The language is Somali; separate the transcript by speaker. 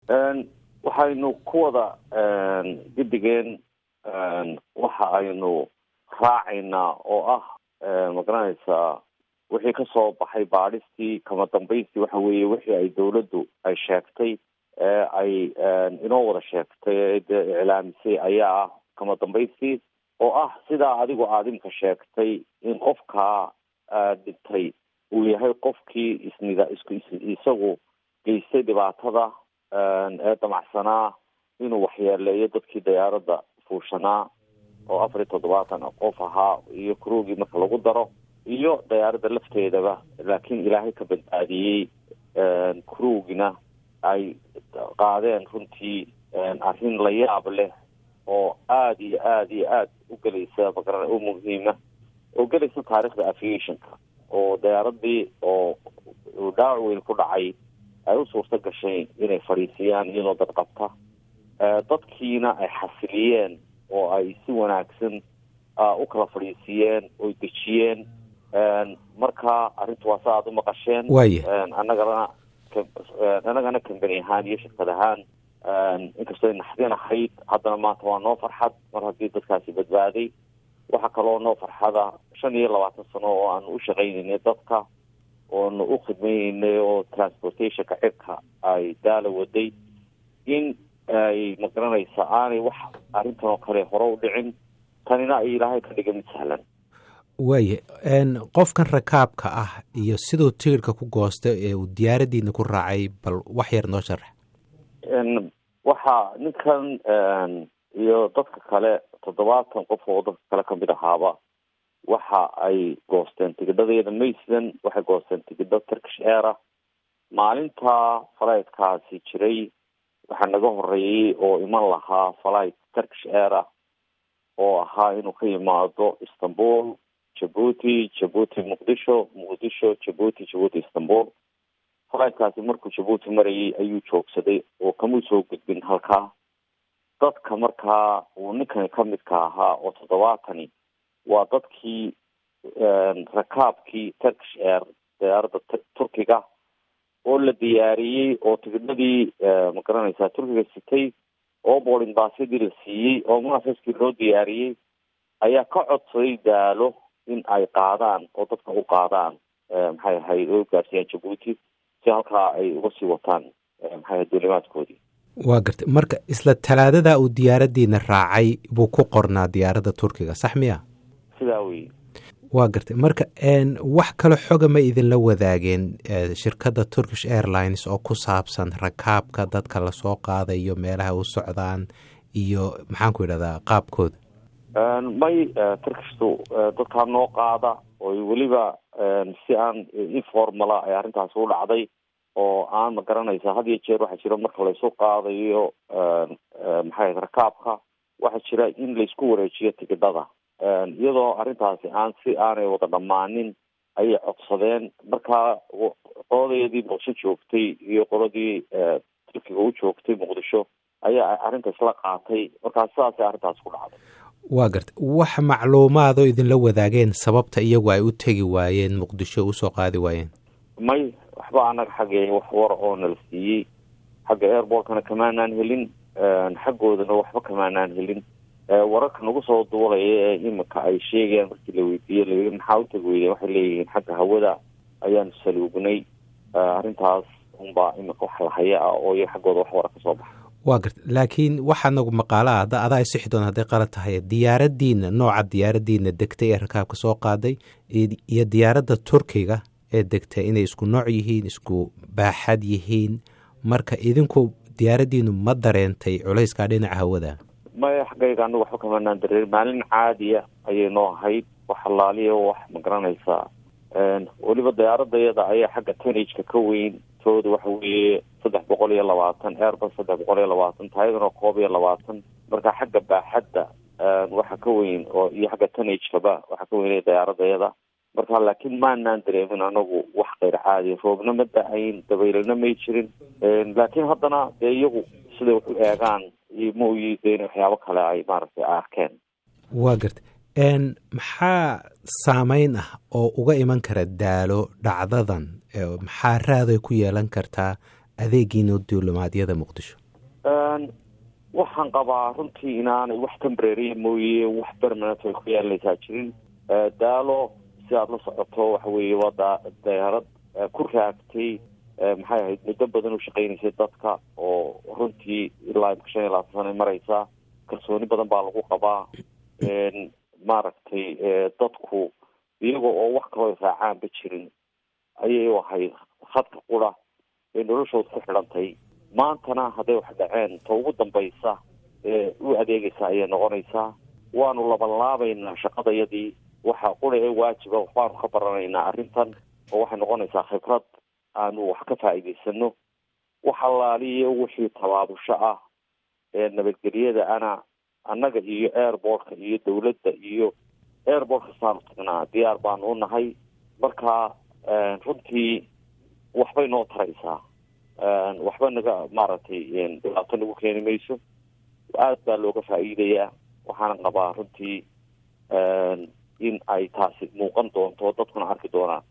Speaker 1: waxaynu ku wada guddigeen waxa aynu raacaynaa oo ah magaranaysaa wixii kasoo baxay baadhistii kama dambaystii waxa weeye wixii ay dawladdu ay sheegtay ee ay inoo wada sheegtay ee dee iclaamisay ayaa ah kama dambaystii oo ah sidaa adigu aada imka sheegtay in qofkaa dhintay uu yahay qofkii isnida isku isagu geystay dhibaatada ee damacsanaa inuu waxyeeleeyo dadkii diyaaradda fuushanaa oo afar iyo toddobaatan qof ahaa iyo kuroogii marka lagu daro iyo diyaaradda lafteedaba laakiin ilaahay ka badbaadiyey kuroogina ay qaadeen runtii arrin la yaab leh oo aada iyo aada iyo aada u gelaysa magara u muhiima oo gelaysa taarikhda aviationka oo diyaaradii oo dhaawac weyn ku dhacay ay u suurto gashay inay fadhiisiyaan iyadoo dad qabta dadkiina ay xasiliyeen oo ay si wanaagsan u kala fadhiisiiyeen oy dejiyeen marka arrintu waa sa aada u maqasheen
Speaker 2: waaya
Speaker 1: annagana annagana kambani ahaan iyo shirkad ahaan inkastoo naxdin ahayd haddana maanta waa noo farxad mar haddii dadkaasi badbaaday waxaa kaloo noo farxada shan iyo labaatan sano oo aanu u shaqaynaynay dadka oonu u khidmaynaynay oo transportationka cirka ay daala waday in ay magaranaysa aanay wax arrintan oo kale hore u dhicin tanina ay ilaahay ka dhiga mid sahlan
Speaker 2: waaya qofkan rakaabka ah iyo siduu tigirhka ku goostay ee uu diyaaraddiina ku raacay bal wax yar noo sharax
Speaker 1: waxa ninkan iyo dadka kale toddobaatan qof oo dadka kale kamid ahaaba waxa ay goosteen tigidhadeeda maysland waxay goosteen tigidho turkish aira maalinta falaytkaasi jiray waxaa naga horeeyey oo iman lahaa falight turkish aira oo ahaa inuu ka yimaado istanbul jabuuti jabuuti muqdisho muqdisho jabuuti jabuuti istanbul falaytkaasi markuu jabuuti marayay ayuu joogsaday oo kamuu soo gudbin halkaa dadka markaa uu ninkani kamidka ahaa oo toddobaatani waa dadkii rakaabkii turkish air diyaaradda turkiga oo la diyaariyey oo tigidhadii magaranaysaa turkiga sitay oo boarding baasyadii la siiyey oo munasaskii loo diyaariyey ayaa ka codsaday daalo in ay qaadaan oo dadka u qaadaan maxay ahayd oo gaarsiiyaan jabuuti si halkaa ay uga sii wataan maxay ahayd duulimaadkoodii
Speaker 2: waa gartay marka isla talaadadaa uu diyaaraddiina raacay buu ku qornaa diyaaradda turkiga sax miya
Speaker 1: sidaa wey
Speaker 2: waa gartay marka wax kale xoga ma idinla wadaageen shirkadda turkish airlines oo ku saabsan rakaabka dadka lasoo qaadayo meelaha u socdaan iyo maxaan ku idhahdaa qaabkooda
Speaker 1: may turkishtu dadkaa noo qaada oo weliba si aan informala ay arrintaasi u dhacday oo aan ma garanaysa had iyo jeer waxaa jira marka laysu qaadayo maxay rakaabka waxaa jira in laysku wareejiyo tigidhada iyadoo arrintaasi aan si aanay wada dhammaanin ayay codsadeen markaa qoladeedii muqdisho joogtay iyo qoladii turkiga u joogtay muqdisho ayaa arrinta isla qaatay markaa sidaasay arrintaasi ku dhacday
Speaker 2: waa gartay wax macluumaadoo idinla wadaageen sababta iyagu ay u tegi waayeen muqdisho usoo qaadi waayeen
Speaker 1: may waxba annaga xaggee wax war oo nala siiyey xagga airbortkana kamaanaan helin xaggoodana waxba kamaanaan helin wararka nagu soo duulaya ee imika ay sheegayaan markii la weydiiye la maxaa u tegi weydeen waxay leeyihiin xagga hawada ayaanu saluugnay arrintaas unbaa imika wax lahaya ah oo iyo xaggooda wax wara ka soo baxa
Speaker 2: waa garta laakiin waxaa nagu maqaala ah ada adaa isixi doon hadday qalad tahay diyaaraddiina nooca diyaaraddiina degtay ee rakaabka soo qaaday iyo diyaaradda turkiga ee degtay inay isku nooc yihiin isku baaxad yihiin marka idinku diyaaraddiinu ma dareentay culayskaa dhinaca hawada
Speaker 1: maya xaggayga anagu waxba kamanaan dareer maalin caadiya ayay noo ahayd wax allaaliya wax ma garanaysaa weliba diyaaradayada ayaa xagga tanageka ka weyn tooda waxa weeye saddex boqol iyo labaatan airbus saddex boqol iyo labaatan taayadana koob iyo labaatan marka xagga baaxadda waxa ka weyn oo iyo xagga tanagekaba waxa ka weynaya diyaaradayada marka laakiin maanaan dareemin anagu wax keyr caadi roobna ma da-ayn dabaylana may jirin laakiin haddana dee iyagu siday wax u eegaan ma oyi de in waxyaabo kale ay maaragtay arkeen
Speaker 2: waa garta maxaa saameyn ah oo uga iman kara daalo dhacdadan maxaa raaday ku yeelan kartaa adeegiina duulimaadyada muqdisho
Speaker 1: waxaan qabaa runtii inaanay wax tembrary mooye wax permanent ay ku yeelanaysaa jirin daalo si aada la socoto waxa weeye waa da dayaarad ku raagtay maxay ahayd muddo badan u shaqeynaysay dadka oo runtii ilaa imka shan iyo labaatan sana mareysa kalsooni badan baa lagu qabaa maaragtay dadku iyaga oo wax kaloo raacaanba jirin ayay u ahayd khadka qura ee noloshooda ku xidhantay maantana hadday wax dhaceen ta ugu dambaysa ee u adeegaysa ayay noqonaysaa waanu labanlaabaynaa shaqadayadii waxa qura ee waajiba waxbaanu ka baranaynaa arrintan oo waxay noqonaysaa khibrad aanu wax ka faa'iidaysano wax allaaliyo wixii tabaabusho ah ee nabadgelyada ana annaga iyo airportka iyo dawladda iyo airport kastaanu tagnaa diyaar baanu u nahay marka runtii waxbay noo taraysaa waxba naga maaragtay dhibaato nagu keeni mayso aad baa looga faa'iidayaa waxaana qabaa runtii in ay taasi muuqan doonto dadkuna arki doonaan